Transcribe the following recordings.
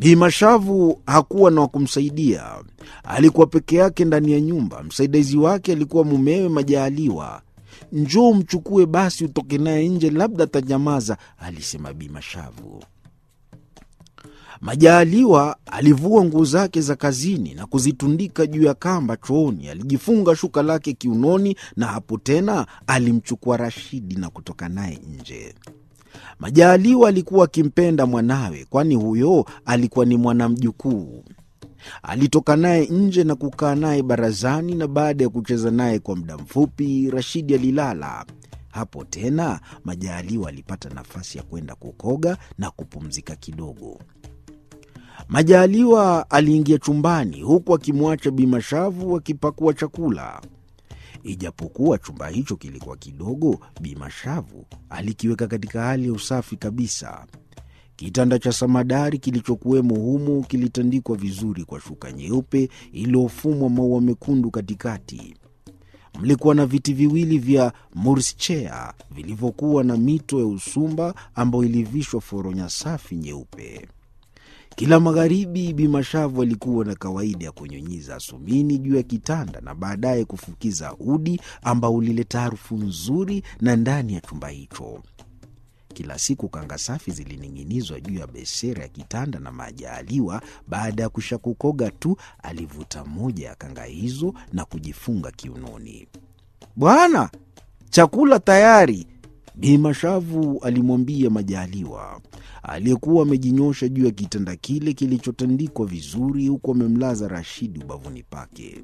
Bimashavu hakuwa na wa kumsaidia, alikuwa peke yake ndani ya nyumba. Msaidizi wake alikuwa mumewe Majaaliwa. Njoo mchukue basi, utoke naye nje, labda atanyamaza, alisema Bimashavu. Majaaliwa alivua nguo zake za kazini na kuzitundika juu ya kamba chooni. Alijifunga shuka lake kiunoni, na hapo tena alimchukua Rashidi na kutoka naye nje. Majaaliwa alikuwa akimpenda mwanawe, kwani huyo alikuwa ni mwanamjukuu. Alitoka naye nje na kukaa naye barazani, na baada ya kucheza naye kwa muda mfupi, Rashidi alilala. Hapo tena Majaaliwa alipata nafasi ya kwenda kukoga na kupumzika kidogo. Majaaliwa aliingia chumbani huku akimwacha Bimashavu akipakua chakula. Ijapokuwa chumba hicho kilikuwa kidogo, Bimashavu alikiweka katika hali ya usafi kabisa. Kitanda cha samadari kilichokuwemo humo kilitandikwa vizuri kwa shuka nyeupe iliyofumwa maua mekundu katikati. Mlikuwa na viti viwili vya murschea vilivyokuwa na mito ya usumba ambayo ilivishwa foronya safi nyeupe. Kila magharibi Bimashavu alikuwa na kawaida ya kunyunyiza asumini juu ya kitanda na baadaye kufukiza udi ambao ulileta harufu nzuri na ndani ya chumba hicho. Kila siku kanga safi zilining'inizwa juu ya besera ya kitanda na Majaaliwa, baada ya kusha kukoga tu, alivuta moja ya kanga hizo na kujifunga kiunoni. Bwana, chakula tayari, Bimashavu alimwambia Majaaliwa aliyekuwa amejinyosha juu ya kitanda kile kilichotandikwa vizuri, huku amemlaza Rashidi ubavuni pake.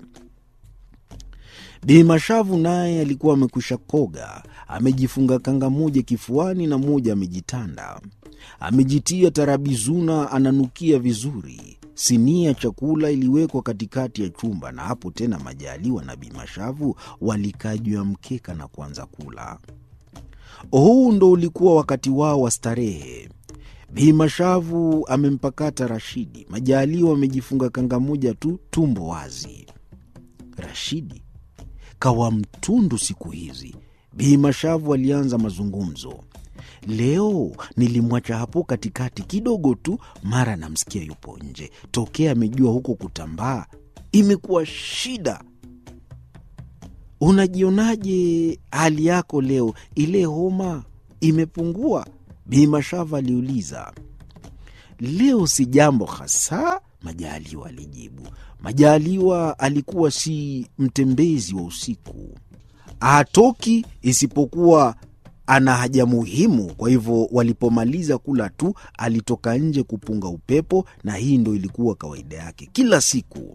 Bimashavu naye alikuwa amekwisha koga, amejifunga kanga moja kifuani na moja amejitanda, amejitia tarabizuna, ananukia vizuri. Sinia ya chakula iliwekwa katikati ya chumba, na hapo tena Majaaliwa na Bimashavu walikaa juu ya mkeka na kuanza kula. Huu ndo ulikuwa wakati wao wa starehe. Bimashavu amempakata Rashidi, Majaaliwa amejifunga kanga moja tu, tumbo wazi. Rashidi kawa mtundu siku hizi. Bimashavu alianza mazungumzo. Leo nilimwacha hapo katikati kidogo tu, mara namsikia yupo nje. Tokea amejua huko kutambaa imekuwa shida. Unajionaje hali yako leo? Ile homa imepungua? Bimashavu aliuliza. Leo si jambo hasa, Majaaliwa alijibu. Majaaliwa alikuwa si mtembezi wa usiku, hatoki isipokuwa ana haja muhimu. Kwa hivyo walipomaliza kula tu alitoka nje kupunga upepo, na hii ndo ilikuwa kawaida yake kila siku.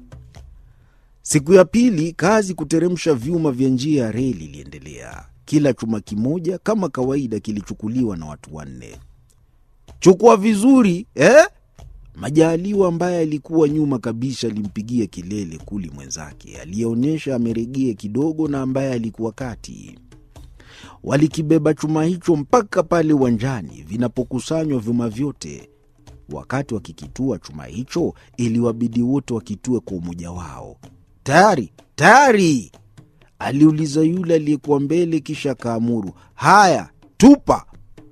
Siku ya pili, kazi kuteremsha vyuma vya njia ya reli iliendelea. Kila chuma kimoja kama kawaida kilichukuliwa na watu wanne. Chukua vizuri eh? Majaaliwa ambaye alikuwa nyuma kabisa alimpigia kelele kuli mwenzake aliyeonyesha ameregea kidogo na ambaye alikuwa kati. Walikibeba chuma hicho mpaka pale uwanjani vinapokusanywa vyuma vyote. Wakati wakikitua chuma hicho, iliwabidi wote wakitue kwa umoja wao. Tayari, tayari, aliuliza yule aliyekuwa mbele, kisha akaamuru, haya, tupa.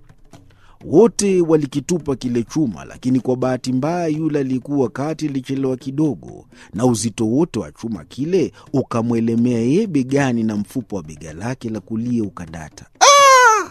Wote walikitupa kile chuma, lakini kwa bahati mbaya yule aliyekuwa kati alichelewa kidogo, na uzito wote wa chuma kile ukamwelemea yeye begani, na mfupa wa bega lake la kulia ukadata. Ah!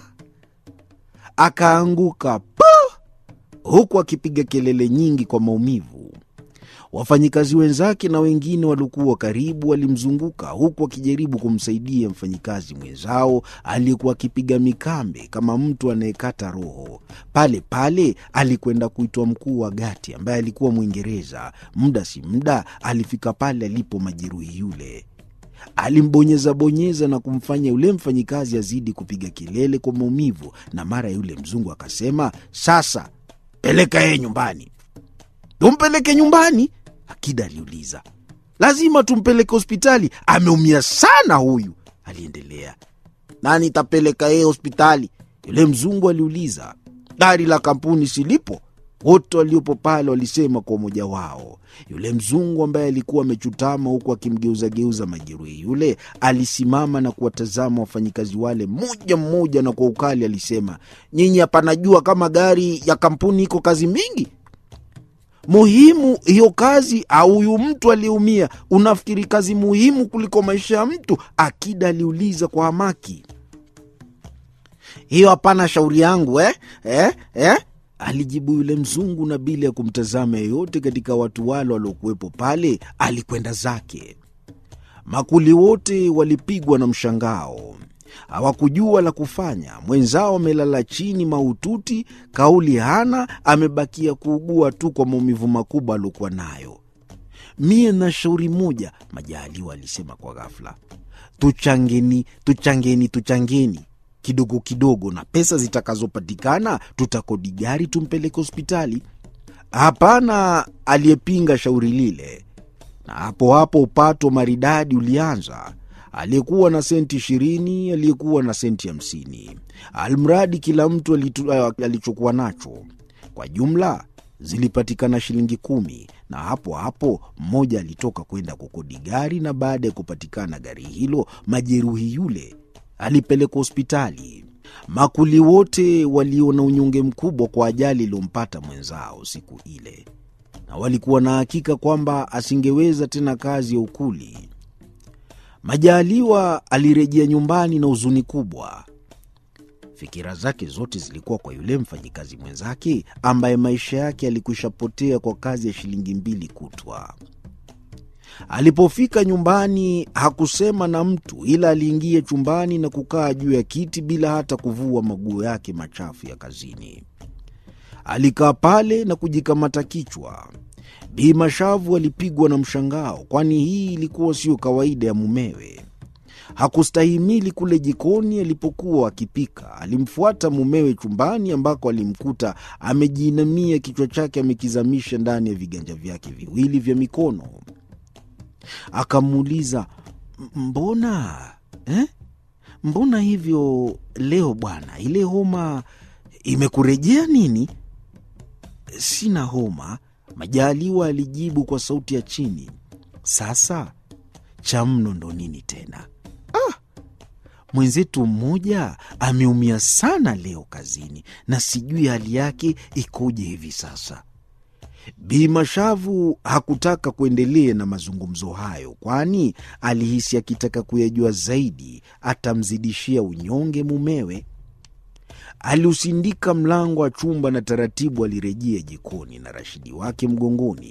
Akaanguka pa, huku akipiga kelele nyingi kwa maumivu. Wafanyikazi wenzake na wengine waliokuwa karibu walimzunguka huku akijaribu kumsaidia mfanyikazi mwenzao aliyekuwa akipiga mikambe kama mtu anayekata roho. Pale pale alikwenda kuitwa mkuu wa gati ambaye alikuwa Mwingereza. Muda si muda alifika pale alipo majeruhi yule, alimbonyeza bonyeza na kumfanya yule mfanyikazi azidi kupiga kelele kwa maumivu, na mara yule mzungu akasema, sasa peleka yeye nyumbani. Tumpeleke nyumbani? Akida aliuliza. Lazima tumpeleke hospitali, ameumia sana huyu, aliendelea. Nani tapeleka yeye hospitali? Yule mzungu aliuliza. Gari la kampuni silipo? Wote waliopo pale walisema kwa umoja wao. Yule mzungu ambaye alikuwa amechutama huku akimgeuzageuza majeruhi yule, alisimama na kuwatazama wafanyikazi wale mmoja mmoja, na kwa ukali alisema, nyinyi hapanajua kama gari ya kampuni iko kazi mingi muhimu hiyo kazi au huyu mtu aliyeumia? Unafikiri kazi muhimu kuliko maisha ya mtu? Akida aliuliza kwa hamaki. Hiyo hapana shauri yangu eh? Eh? Eh? alijibu yule mzungu, na bila ya kumtazama yeyote katika watu wale waliokuwepo pale, alikwenda zake. Makuli wote walipigwa na mshangao, hawakujua la kufanya. Mwenzao amelala chini mahututi, kauli hana, amebakia kuugua tu kwa maumivu makubwa aliokuwa nayo. Mie na shauri moja, Majaliwa alisema kwa ghafla, tuchangeni, tuchangeni, tuchangeni kidogo kidogo, na pesa zitakazopatikana tutakodi gari tumpeleke hospitali. Hapana aliyepinga shauri lile, na hapo hapo upato maridadi ulianza. Aliyekuwa na senti ishirini, aliyekuwa na senti hamsini, almradi kila mtu alichokuwa nacho. Kwa jumla zilipatikana shilingi kumi, na hapo hapo mmoja alitoka kwenda kukodi gari, na baada ya kupatikana gari hilo, majeruhi yule alipelekwa hospitali. Makuli wote waliona unyonge mkubwa kwa ajali iliyompata mwenzao siku ile, na walikuwa na hakika kwamba asingeweza tena kazi ya ukuli. Majaliwa alirejea nyumbani na huzuni kubwa. Fikira zake zote zilikuwa kwa yule mfanyikazi mwenzake ambaye maisha yake yalikwisha potea kwa kazi ya shilingi mbili kutwa. Alipofika nyumbani hakusema na mtu, ila aliingia chumbani na kukaa juu ya kiti bila hata kuvua maguo yake machafu ya kazini. Alikaa pale na kujikamata kichwa. Bi Mashavu alipigwa na mshangao, kwani hii ilikuwa siyo kawaida ya mumewe. Hakustahimili kule jikoni alipokuwa akipika. Alimfuata mumewe chumbani, ambako alimkuta amejiinamia, kichwa chake amekizamisha ndani ya viganja vyake viwili vya mikono. Akamuuliza, mbona eh? mbona hivyo leo bwana? Ile homa imekurejea nini? Sina homa, Majaliwa alijibu kwa sauti ya chini. Sasa cha mno ndo nini tena? Ah, mwenzetu mmoja ameumia sana leo kazini, na sijui hali yake ikoje hivi sasa. Bi Mashavu hakutaka kuendelea na mazungumzo hayo, kwani alihisi akitaka kuyajua zaidi atamzidishia unyonge mumewe. Aliusindika mlango wa chumba na taratibu alirejea jikoni na Rashidi wake mgongoni.